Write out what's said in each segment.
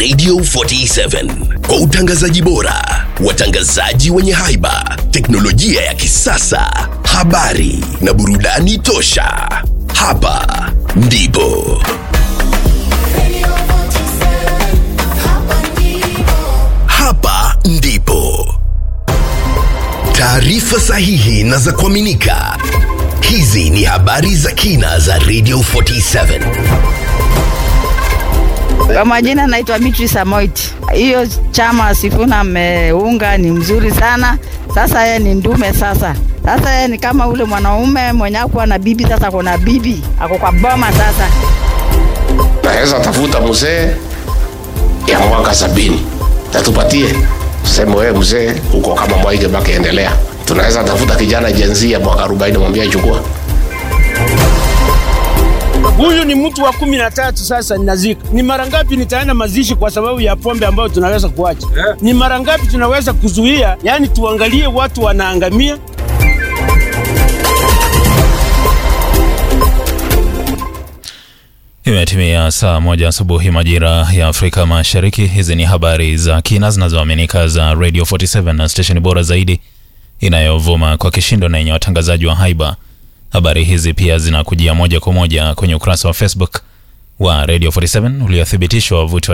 Radio 47 kwa utangazaji bora, watangazaji wenye haiba, teknolojia ya kisasa, habari na burudani tosha. Hapa ndipo Radio 47, hapa ndipo. hapa ndipo taarifa sahihi na za kuaminika. Hizi ni habari za kina za Radio 47. Kwa majina naitwa Beatrice Amoit. Hiyo chama Sifuna ameunga ni mzuri sana. Sasa yeye ni ndume sasa. Sasa yeye ni kama ule mwanaume mwenye akuwa na bibi, sasa kuna bibi ako kwa boma sasa. naweza tafuta mzee ya mwaka sabini tatupatie sema wewe mzee uko kama Mwai Kibaki endelea tunaweza tafuta kijana jenzi ya mwaka 40 mwambie chukua Huyu ni mtu wa kumi na tatu sasa ninazika. Ni mara ngapi nitaenda mazishi kwa sababu ya pombe ambayo tunaweza kuacha? Ni mara ngapi tunaweza kuzuia? Yaani tuangalie watu wanaangamia. Imetimia saa moja asubuhi majira ya Afrika Mashariki. Hizi ni habari za kina zinazoaminika za Radio 47 na stesheni bora zaidi inayovuma kwa kishindo na yenye watangazaji wa haiba. Habari hizi pia zinakujia moja kwa moja kwenye ukurasa wa Facebook wa Radio 47 uliothibitishwa wavuti wa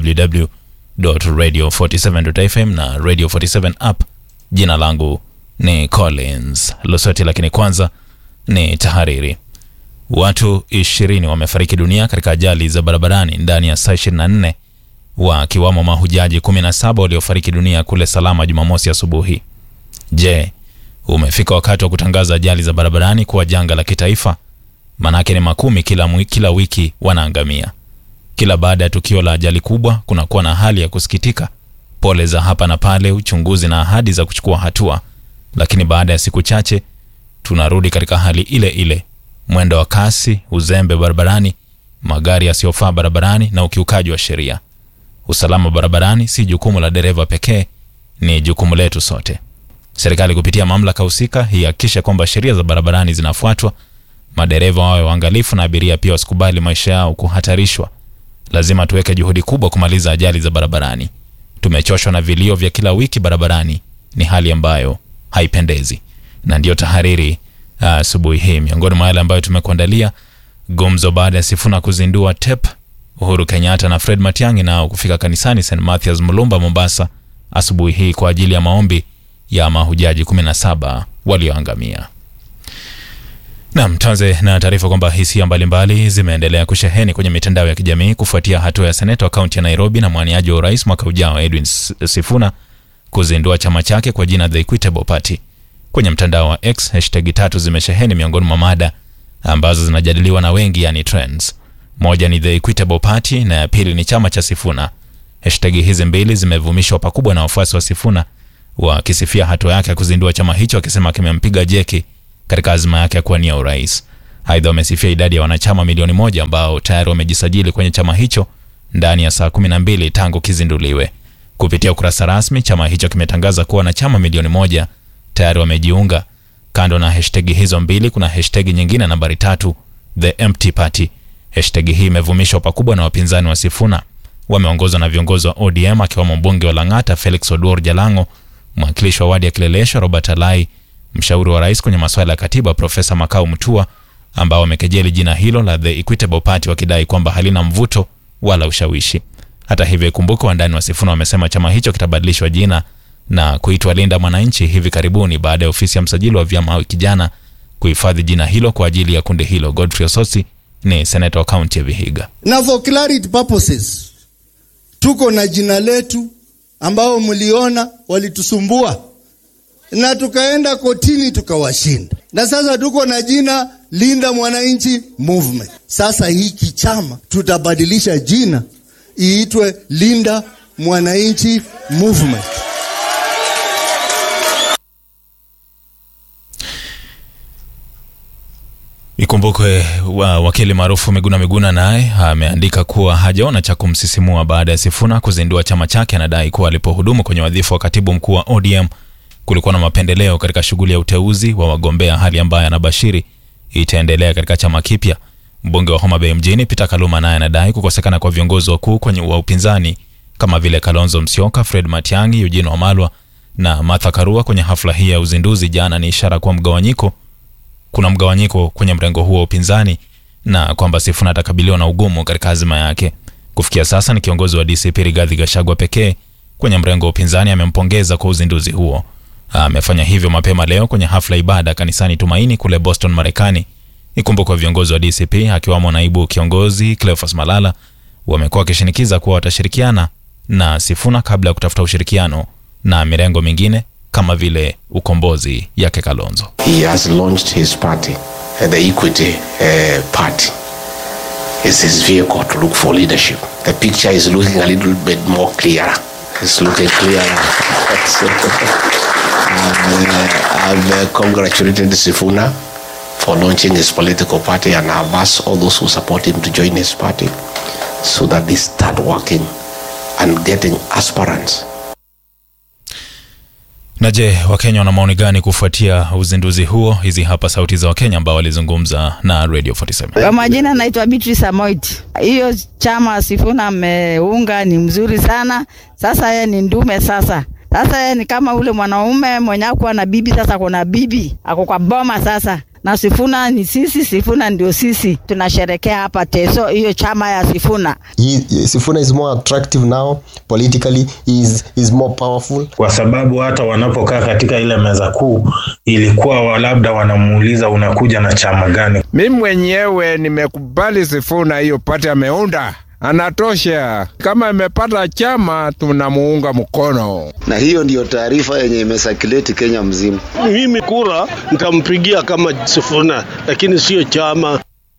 www.radio47.fm na Radio 47 app. Jina langu ni Collins Losoti, lakini kwanza ni tahariri. Watu ishirini wamefariki dunia katika ajali za barabarani ndani ya saa 24 wakiwamo mahujaji 17 waliofariki dunia kule Salama Jumamosi asubuhi. Je, umefika wakati wa kutangaza ajali za barabarani kuwa janga la kitaifa? Manake ni makumi kila, mwi- kila wiki wanaangamia. Kila baada ya tukio la ajali kubwa kunakuwa na hali ya kusikitika, pole za hapa na pale, uchunguzi na ahadi za kuchukua hatua, lakini baada ya siku chache tunarudi katika hali ile ile mwendo wa kasi, uzembe barabarani, magari yasiyofaa barabarani na ukiukaji wa sheria. Usalama barabarani si jukumu la dereva pekee, ni jukumu letu sote. Serikali kupitia mamlaka husika ihakikishe kwamba sheria za barabarani zinafuatwa, madereva wawe waangalifu na abiria pia wasikubali maisha yao kuhatarishwa. Lazima tuweke juhudi kubwa kumaliza ajali za barabarani. Tumechoshwa na vilio vya kila wiki barabarani, ni hali ambayo haipendezi. Na ndiyo tahariri ah, asubuhi hii. Miongoni mwa yale ambayo tumekuandalia: gumzo baada ya Sifuna kuzindua TEP, Uhuru Kenyatta na Fred Matiang'i nao kufika kanisani St Mathias Mulumba, Mombasa asubuhi hii kwa ajili ya maombi ya mahujaji 17 walioangamia. Nam, tuanze na taarifa kwamba hisia mbalimbali zimeendelea kusheheni kwenye mitandao ya kijamii kufuatia hatua ya seneta wa kaunti ya Nairobi na mwaniaji wa urais mwaka ujao Edwin S- Sifuna kuzindua chama chake kwa jina The Equitable Party. Kwenye mtandao wa X, hashtag tatu zimesheheni miongoni mwa mada ambazo zinajadiliwa na wengi, yani trends. Moja ni The Equitable Party na ya pili ni chama cha Sifuna. Hashtag hizi mbili zimevumishwa pakubwa na wafuasi wa Sifuna wakisifia hatua yake ya kuzindua chama hicho, akisema kimempiga jeki katika azma yake ya kuwania urais. Aidha, wamesifia idadi ya wanachama milioni moja ambao tayari wamejisajili kwenye chama hicho ndani ya saa 12 tangu kizinduliwe. Kupitia ukurasa rasmi, chama hicho kimetangaza kuwa wanachama milioni moja tayari wamejiunga. Kando na hashtag hizo mbili, kuna hashtag nyingine nambari tatu, the empty party. Hashtag hii imevumishwa pakubwa na wapinzani wa Sifuna. Wameongozwa na viongozi wa ODM akiwemo mbunge wa Lang'ata Felix Oduor Jalango, mwakilishi wa wadi ya Kileleshwa Robert Alai, mshauri wa rais kwenye masuala ya katiba Profesa Makau Mutua, ambao wamekejeli jina hilo la The Equitable Party wakidai kwamba halina mvuto wala ushawishi. Hata hivyo, ikumbuke wandani wa Sifuna wamesema chama hicho kitabadilishwa jina na kuitwa Linda Mwananchi hivi karibuni baada ya ofisi ya msajili wa vyama wiki jana kuhifadhi jina hilo kwa ajili ya kundi hilo. Godfrey Ososi ni seneta wa kaunti ya Vihiga. na for clarity purposes tuko na jina letu ambao mliona walitusumbua na tukaenda kotini tukawashinda, na sasa tuko na jina Linda Mwananchi Movement. Sasa hiki chama tutabadilisha jina iitwe Linda Mwananchi Movement. Ikumbukwe wa wakili maarufu Miguna Miguna naye ameandika kuwa hajaona cha kumsisimua baada ya Sifuna kuzindua chama chake. Anadai kuwa alipohudumu kwenye wadhifa wa katibu mkuu wa ODM kulikuwa na mapendeleo katika shughuli ya uteuzi wa wagombea, hali ambayo anabashiri itaendelea katika chama kipya. Mbunge wa Homa Bay mjini Peter Kaluma naye anadai kukosekana kwa viongozi wakuu kwenye wa upinzani kama vile Kalonzo Musyoka, Fred Matiang'i, Eugene Wamalwa na Martha Karua kwenye hafla hii ya uzinduzi jana ni ishara kuwa mgawanyiko kuna mgawanyiko kwenye mrengo huo wa upinzani na kwamba Sifuna atakabiliwa na ugumu katika azima yake. Kufikia sasa ni kiongozi wa DCP Rigathi Gachagua pekee kwenye mrengo wa upinzani amempongeza kwa uzinduzi huo. Amefanya hivyo mapema leo kwenye hafla ibada kanisani Tumaini kule Boston, Marekani. Ikumbukwe viongozi wa DCP akiwamo naibu kiongozi Cleophas Malala wamekuwa wakishinikiza kuwa watashirikiana na Sifuna kabla ya kutafuta ushirikiano na mirengo mingine kama vile ukombozi yake Kalonzo. He has launched his party, uh, the Equity uh, Party. It's his vehicle to look for leadership. The picture is looking a little bit more clearer. It's looking clearer. So, I've, uh, I've uh, congratulated Sifuna for launching his political party and I've asked all those who support him to join his party so that they start working and getting aspirants Na je, Wakenya wana maoni gani kufuatia uzinduzi huo? Hizi hapa sauti za Wakenya ambao walizungumza na Radio 47. Kwa majina naitwa Beatrice Amoit. Hiyo chama Sifuna ameunga ni mzuri sana. Sasa yeye ni ndume sasa. Sasa yeye ni kama ule mwanaume mwenye akuwa na bibi, sasa kuna bibi ako kwa boma sasa, na Sifuna ni sisi, Sifuna ndio sisi. Tunasherekea hapa Teso hiyo chama ya Sifuna. he, Sifuna is more attractive now politically he is, is more powerful kwa sababu hata wanapokaa katika ile meza kuu ilikuwa wa- labda wanamuuliza unakuja na chama gani. Mi mwenyewe nimekubali Sifuna hiyo pati ameunda, anatosha. Kama amepata chama, tunamuunga mkono. na hiyo ndiyo taarifa yenye imesakileti Kenya mzima. Mimi kura nitampigia kama Sifuna, lakini sio chama.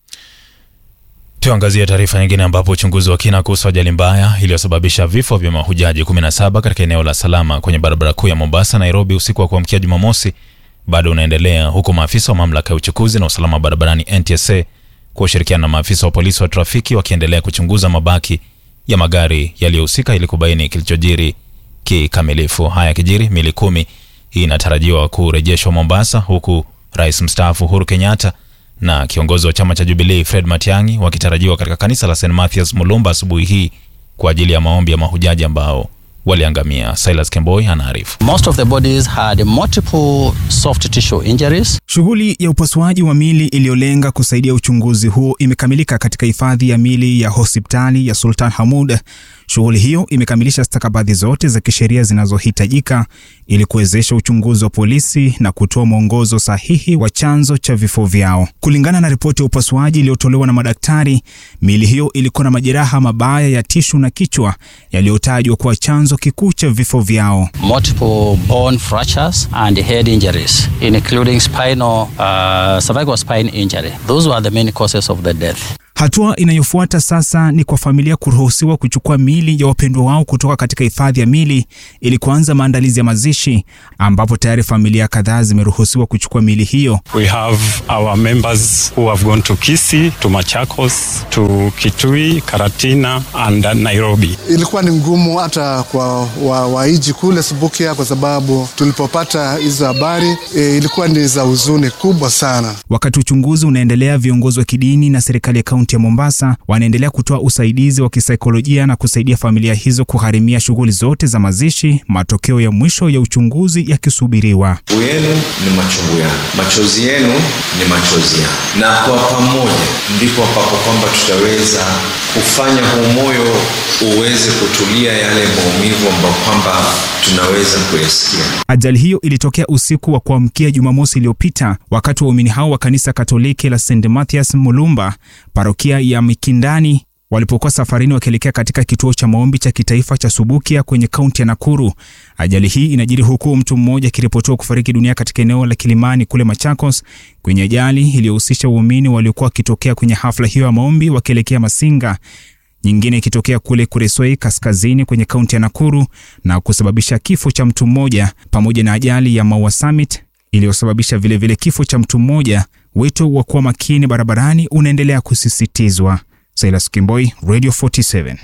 Tuangazie taarifa nyingine ambapo uchunguzi wa kina kuhusu ajali mbaya iliyosababisha vifo vya mahujaji 17 katika eneo la Salama kwenye barabara kuu ya Mombasa Nairobi usiku wa kuamkia Jumamosi bado unaendelea huku maafisa wa mamlaka ya uchukuzi na usalama barabarani NTSA kwa ushirikiano na maafisa wa polisi wa trafiki wakiendelea kuchunguza mabaki ya magari yaliyohusika ili kubaini kilichojiri kikamilifu. Haya yakijiri, mili kumi hii inatarajiwa kurejeshwa Mombasa, huku rais mstaafu Uhuru Kenyatta na kiongozi wa chama cha Jubilee Fred Matiang'i wakitarajiwa katika kanisa la St Mathias Mulumba asubuhi hii kwa ajili ya maombi ya mahujaji ambao waliangamia. Silas Kemboi anaarifu. Most of the bodies had multiple soft tissue injuries. Shughuli ya upasuaji wa mili iliyolenga kusaidia uchunguzi huo imekamilika katika hifadhi ya mili ya hospitali ya Sultan Hamud. Shughuli hiyo imekamilisha stakabadhi zote za kisheria zinazohitajika ili kuwezesha uchunguzi wa polisi na kutoa mwongozo sahihi wa chanzo cha vifo vyao. Kulingana na ripoti ya upasuaji iliyotolewa na madaktari, mili hiyo ilikuwa na majeraha mabaya ya tishu na kichwa yaliyotajwa kuwa chanzo kikuu cha vifo vyao. multiple bone fractures and head injuries, including spinal, uh, cervical spine injury. Those were the main causes of the death. Hatua inayofuata sasa ni kwa familia kuruhusiwa kuchukua miili ya wapendwa wao kutoka katika hifadhi ya mili ili kuanza maandalizi ya mazishi, ambapo tayari familia kadhaa zimeruhusiwa kuchukua miili hiyo. We have our members who have gone to Kisii, to Machakos, to Kitui, Karatina and Nairobi. Ilikuwa ni ngumu hata kwa wa- waiji kule Subukia kwa sababu tulipopata hizo habari e, ilikuwa ni za huzuni kubwa sana. Wakati uchunguzi unaendelea, viongozi wa kidini na serikali ya kaunti ya Mombasa wanaendelea kutoa usaidizi wa kisaikolojia na kusaidia familia hizo kugharimia shughuli zote za mazishi, matokeo ya mwisho ya uchunguzi yakisubiriwa. yenu ni machungu yangu, machozi yenu ni machozi yangu, na kwa pamoja ndipo ambapo kwamba tutaweza kufanya huu moyo uweze kutulia yale maumivu ambayo kwamba tunaweza kuyasikia. Ajali hiyo ilitokea usiku wa kuamkia Jumamosi iliyopita wakati waumini hao wa kanisa Katoliki la St Mathias Mulumba, parokia ya Mikindani, walipokuwa safarini wakielekea katika kituo cha maombi cha kitaifa cha Subukia kwenye kaunti ya Nakuru. Ajali hii inajiri huku mtu mmoja akiripotiwa kufariki dunia katika eneo la Kilimani kule Machakos kwenye ajali iliyohusisha waumini waliokuwa wakitokea kwenye hafla hiyo ya maombi wakielekea Masinga nyingine ikitokea kule Kuresoi kaskazini kwenye kaunti ya Nakuru na kusababisha kifo cha mtu mmoja pamoja na ajali ya Maua Summit iliyosababisha vilevile kifo cha mtu mmoja. Wito wa kuwa makini barabarani unaendelea kusisitizwa. Silas Kimboi, Radio 47.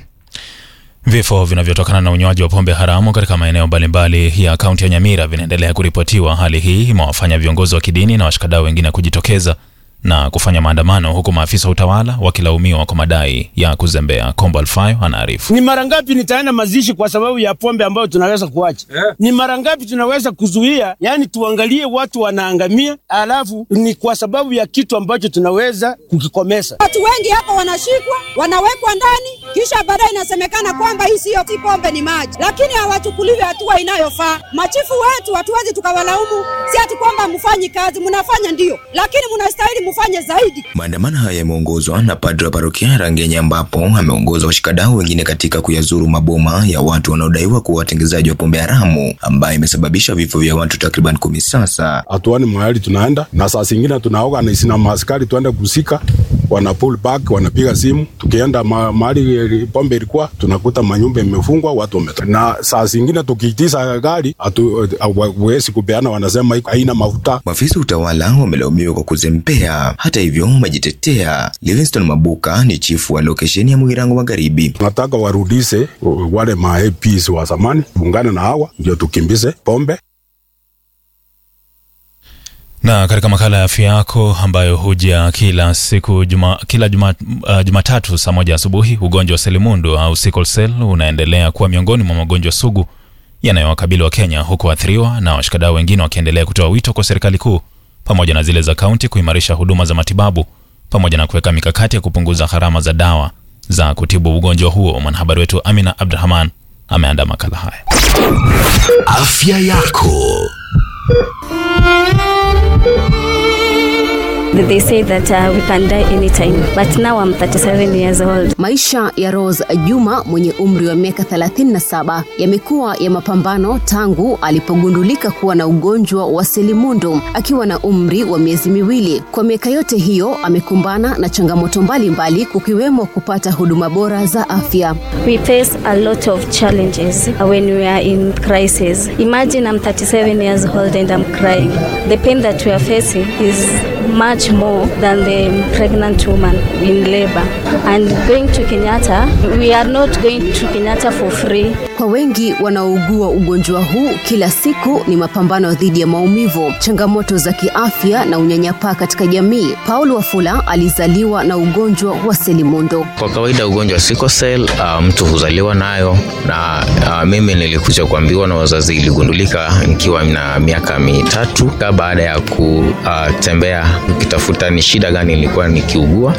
Vifo vinavyotokana na unywaji wa pombe haramu katika maeneo mbalimbali ya kaunti ya Nyamira vinaendelea kuripotiwa. Hali hii imewafanya viongozi wa kidini na washikadau wengine kujitokeza na kufanya maandamano huku maafisa wa utawala wakilaumiwa kwa madai ya kuzembea. Kombo Alfayo anaarifu. Ni mara ngapi nitaenda mazishi kwa sababu ya pombe ambayo tunaweza kuacha? Ni mara ngapi tunaweza kuzuia? Yani tuangalie watu wanaangamia, alafu ni kwa sababu ya kitu ambacho tunaweza kukikomesa. Watu wengi hapa wanashikwa, wanawekwa ndani, kisha baadaye inasemekana kwamba hii siyo si pombe, ni maji, lakini hawachukuliwi hatua inayofaa. Machifu wetu hatuwezi tukawalaumu, si ati kwamba mfanyi kazi, mnafanya ndio, lakini mnastahili mfanye zaidi. Maandamano haya yameongozwa na padri wa parokia Rangenya, ambapo ameongoza washikadau wengine katika kuyazuru maboma ya watu wanaodaiwa kuwa watengenezaji wa pombe haramu ambayo imesababisha vifo vya watu takriban kumi sasa. hatuani mahali tunaenda, na saa zingine tunaorganize na maaskari tuende kusika, wana pull back, wanapiga simu. Tukienda ma, mahali pombe ilikuwa tunakuta manyumba imefungwa, watu wametoka, na saa zingine tukiitisha gari hatuwezi kupeana, wanasema iko haina mafuta. Maafisa wa utawala wamelaumiwa kwa kuzembea. Hata hivyo, wamejitetea. Livingston Mabuka ni chifu wa lokesheni ya Mugirango Magharibi. Tunataka warudishe wale ma APs wa zamani, ungane na hawa ndio tukimbize pombe. Na katika makala ya afya yako ambayo huja kila siku juma, kila juma, uh, Jumatatu saa moja asubuhi, ugonjwa wa selimundu au sickle cell unaendelea kuwa miongoni mwa magonjwa sugu yanayowakabili wa Kenya, huku waathiriwa na washikadau wengine wakiendelea kutoa wito kwa serikali kuu pamoja na zile za kaunti kuimarisha huduma za matibabu pamoja na kuweka mikakati ya kupunguza gharama za dawa za kutibu ugonjwa huo. Mwanahabari wetu Amina Abdurahman ameandaa makala haya. Afya yako. They say that uh, we can die anytime, but now I'm 37 years old. Maisha ya Rose Juma mwenye umri wa miaka 37 yamekuwa ya mapambano tangu alipogundulika kuwa na ugonjwa wa selimundu akiwa na umri wa miezi miwili. Kwa miaka yote hiyo amekumbana na changamoto mbalimbali kukiwemo kupata huduma bora za afya. We face a lot of challenges when we are in crisis. Imagine I'm 37 years old and I'm crying. The pain that we are facing is much more than the pregnant woman in labor. And going to Kenyatta, we are not going to Kenyatta for free. Kwa wengi wanaougua ugonjwa huu, kila siku ni mapambano dhidi ya maumivu, changamoto za kiafya na unyanyapaa katika jamii. Paul Wafula alizaliwa na ugonjwa wa selimundu. Kwa kawaida ugonjwa wa sickle cell uh, mtu huzaliwa nayo na uh, mimi nilikuja kuambiwa na wazazi, iligundulika nikiwa na miaka mitatu baada ya kutembea ukitafuta ni shida gani nilikuwa nikiugua.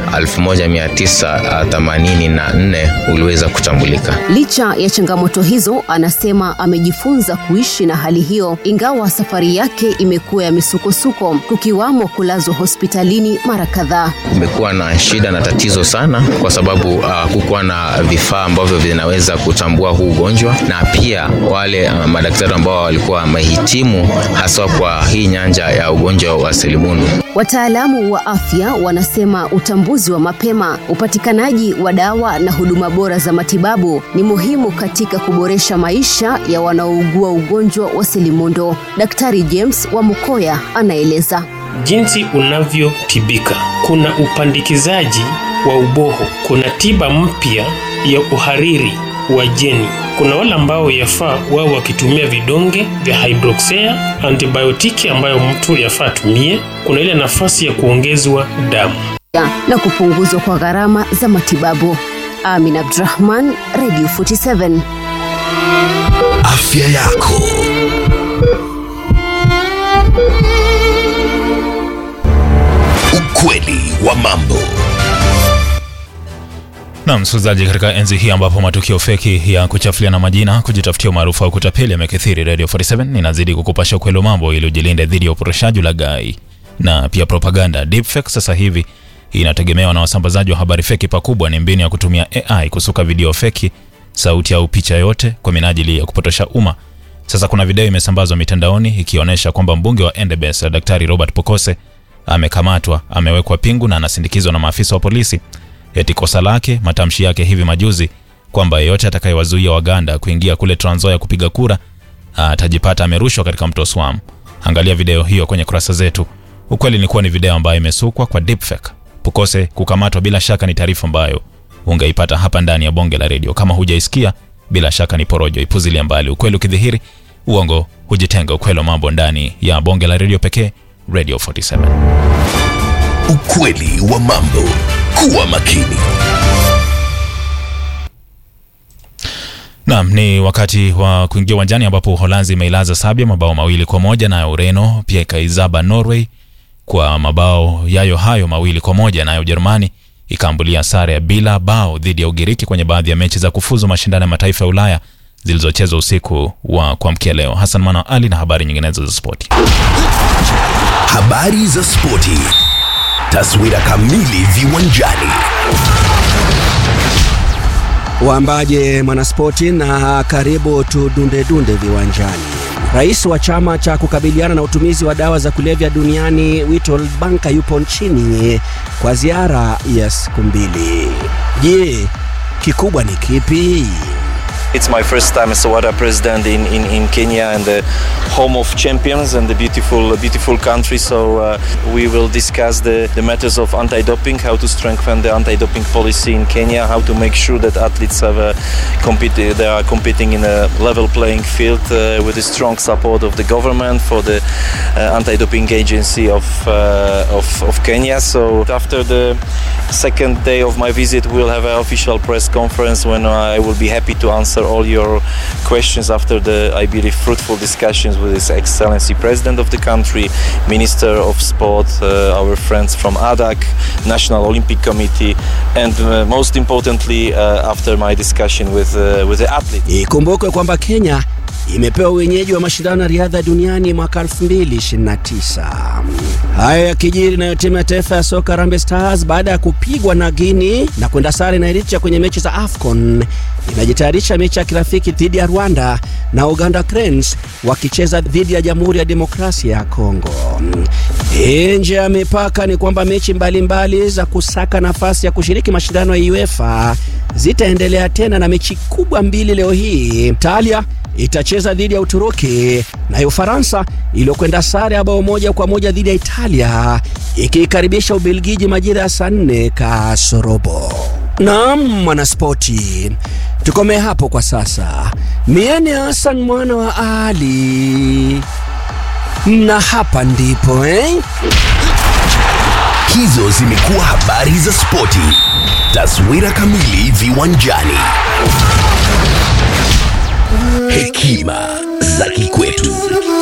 1984 uliweza kutambulika. Licha ya changamoto hizo, anasema amejifunza kuishi na hali hiyo, ingawa safari yake imekuwa ya misukosuko, kukiwamo kulazwa hospitalini mara kadhaa. Kumekuwa na shida na tatizo sana, kwa sababu uh, kukuwa na vifaa ambavyo vinaweza kutambua huu ugonjwa, na pia wale uh, madaktari ambao walikuwa wamehitimu haswa kwa hii nyanja ya ugonjwa wa selimundu. Wataalamu wa afya wanasema utambuzi wa mapema, upatikanaji wa dawa na huduma bora za matibabu ni muhimu katika kuboresha maisha ya wanaougua ugonjwa wa selimundu. Daktari James wa Mukoya anaeleza. Jinsi unavyotibika, kuna upandikizaji wa uboho, kuna tiba mpya ya uhariri wa jeni. Kuna wale ambao yafaa wao wakitumia vidonge vya hydroxea antibiotiki ambayo mtu yafaa atumie. Kuna ile nafasi ya kuongezwa damu na kupunguzwa kwa gharama za matibabu. Amin Abdurahman, Radio 47. Afya yako. Ukweli wa mambo. Na msikilizaji, katika enzi hii ambapo matukio feki ya kuchafuliana majina, kujitafutia umaarufu au kutapeli yamekithiri, Radio 47 inazidi kukupasha ukweli wa mambo ili ujilinde dhidi ya uporoshaji, ulaghai na pia propaganda. Deepfake sasa hivi inategemewa na wasambazaji wa habari feki. Pakubwa ni mbinu ya kutumia AI kusuka video feki, sauti au picha yote kwa minajili ya kupotosha umma. Sasa kuna video imesambazwa mitandaoni ikionyesha kwamba mbunge wa Endebess Daktari Robert Pokose amekamatwa, amewekwa pingu na anasindikizwa na maafisa wa polisi eti kosa lake matamshi yake hivi majuzi kwamba yeyote atakayewazuia Waganda kuingia kule Trans Nzoia kupiga kura atajipata amerushwa katika mto Swam. Angalia video hiyo kwenye kurasa zetu. Ukweli ni kuwa ni video ambayo imesukwa kwa deepfake. Pukose kukamatwa bila shaka ni taarifa ambayo ungeipata hapa ndani ya bonge la redio. Kama hujaisikia, bila shaka ni porojo, ipuzilia mbali. Ukweli ukidhihiri, uongo hujitenga. Ukweli wa mambo ndani ya bonge la redio pekee, Radio 47. ukweli wa mambo. Kuwa makini. Naam, ni wakati wa kuingia uwanjani ambapo Uholanzi imeilaza Sabia mabao mawili kwa moja nayo Ureno pia ikaizaba Norway kwa mabao yayo hayo mawili kwa moja nayo Ujerumani ikaambulia sare ya bila bao dhidi ya Ugiriki kwenye baadhi ya mechi za kufuzu mashindano ya mataifa ya Ulaya zilizochezwa usiku wa kuamkia leo. Hassan Mwana Ali na habari nyinginezo za spoti. Habari za spoti. Taswira kamili viwanjani. Waambaje mwanaspoti na karibu tudundedunde viwanjani. Rais wa chama cha kukabiliana na utumizi wa dawa za kulevya duniani Witold Banka yupo nchini kwa ziara ya siku mbili. Je, kikubwa ni kipi? It's my first time as a WADA president in, in, in Kenya and the home of champions and the beautiful beautiful country. So uh, we will discuss the, the matters of anti-doping, how to strengthen the anti-doping policy in Kenya, how to make sure that athletes have a compete, they are competing in a level playing field uh, with the strong support of the government for the uh, anti-doping agency of, uh, of of Kenya. So after the second day of my visit, we'll have an official press conference when I will be happy to answer all your questions after the, I believe, fruitful discussions with His Excellency President of the country, Minister of Sport, uh, our friends from ADAC, National Olympic Committee, and uh, most importantly, uh, after my discussion with, uh, with the athletes. Ikumbukwe kwamba Kenya imepewa wenyeji wa mashindano ya riadha duniani mwaka 2029. Haya yakijiri nayo timu ya taifa ya soka Harambee Stars baada ya kupigwa na Guinea na kwenda sare na Eritrea kwenye mechi za AFCON inajitayarisha mechi ya kirafiki dhidi ya Rwanda na Uganda Cranes wakicheza dhidi ya Jamhuri ya Demokrasia ya Kongo. Nje ya mipaka ni kwamba mechi mbalimbali mbali za kusaka nafasi ya kushiriki mashindano ya UEFA zitaendelea tena na mechi kubwa mbili leo hii. Italia itacheza dhidi ya Uturuki nayo Ufaransa iliyokwenda sare ya bao moja kwa moja dhidi ya Italia ikiikaribisha Ubelgiji majira ya saa nne kasorobo. Naam, mwanaspoti, tukomee hapo kwa sasa. Mie ni Hassan mwana wa Ali na hapa ndipo eh? Hizo zimekuwa habari za spoti. Taswira kamili viwanjani. Hekima za kikwetu.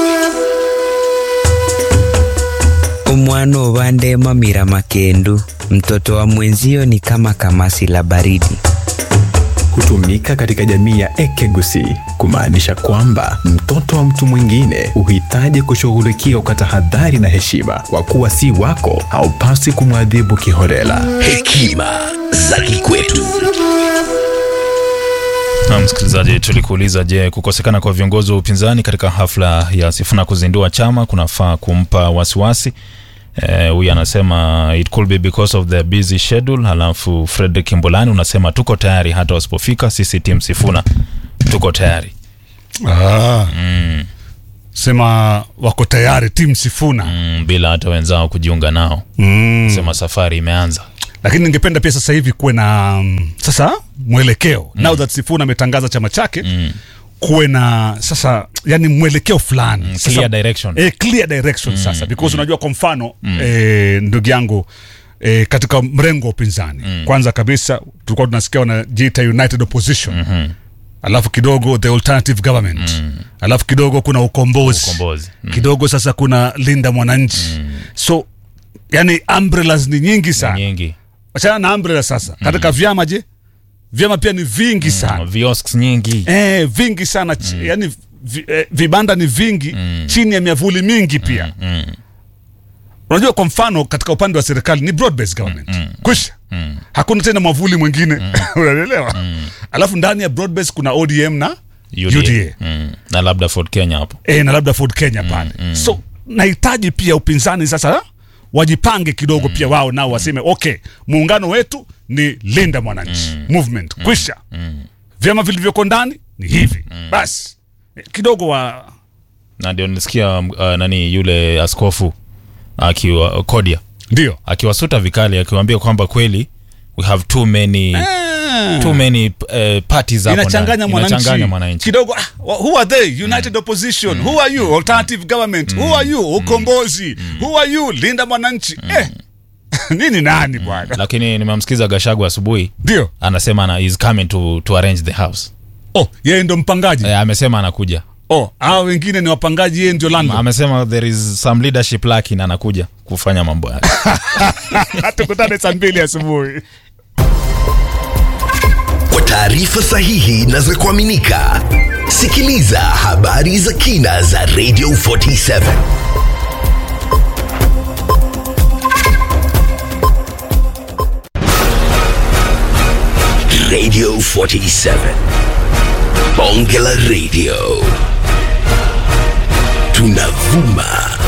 Umwana ubandema mira makendu, mtoto wa mwenzio ni kama kamasi la baridi. hutumika katika jamii ya Ekegusi kumaanisha kwamba mtoto wa mtu mwingine huhitaji kushughulikiwa kwa tahadhari na heshima. Kwa kuwa si wako, haupasi kumwadhibu kiholela. Hekima za kikwetu. Na msikilizaji, tulikuuliza, je, kukosekana kwa viongozi wa upinzani katika hafla ya Sifuna kuzindua chama kunafaa kumpa wasiwasi? Huyu eh, anasema it could be because of the busy schedule. Halafu Fredrick Mbulani unasema tuko tayari hata wasipofika, sisi timu Sifuna tuko tayari. Ah. Sema wako tayari timu Sifuna mm, bila hata wenzao kujiunga nao mm. Sema safari imeanza lakini ningependa pia sasa hivi kuwe na mm, sasa mwelekeo mm. now that Sifuna ametangaza chama chake mm. kuwe na sasa yani mwelekeo fulani Mm, Sasa- clear direction. eh, clear direction Mm, sasa because mm. unajua kwa mfano Mm. eh, ndugu yangu eh, katika mrengo wa upinzani Mm. kwanza kabisa tulikuwa tunasikia wanajiita united opposition Mhm. alafu kidogo the alternative government mm. alafu kidogo kuna ukombozi, Ukombozi. Mm. kidogo sasa kuna linda mwananchi so yani umbrellas ni nyingi sana nyingi wachana na umbrella sasa katika vyama je vyama pia ni vingi sana viosks nyingi eh, vingi sana mm. yani vi, eh, vibanda ni vingi mm. chini ya miavuli mingi pia mm. unajua kwa mfano katika upande wa serikali ni broad based government mm. kwisha mm. hakuna tena mwavuli mwingine mm. unaelewa mm. alafu ndani ya broad based kuna odm na UDA, UDA. Mm. na labda Ford Kenya hapo e, na labda Ford Kenya pale mm. so nahitaji pia upinzani sasa wajipange kidogo pia wao nao waseme okay muungano wetu ni linda mwananchi movement kwisha vyama vilivyoko ndani ni hivi basi eh, kidogo wa na ndio nilisikia uh, nani yule askofu akiwa Kodia ndio akiwasuta vikali akiwaambia kwamba kweli we have too many too many uh, parties hapo inachanganya ndani. Inachanganya mwananchi mwananchi kidogo ah, wa- who are they united opposition who are you alternative government who are you ukombozi who are you linda mwananchi eh nini nani bwana lakini nimemsikiza gashagu asubuhi ndio anasema ana, is coming to, to arrange the house oh yeye ndo mpangaji e, amesema anakuja oh hao wengine ni wapangaji yeye ndio landlord amesema there is some leadership lacking anakuja kufanya mambo yake tukutane saa mbili asubuhi Kwa taarifa sahihi na za kuaminika, sikiliza habari za kina za Radio 47 Radio 47 Bonge la Radio tunavuma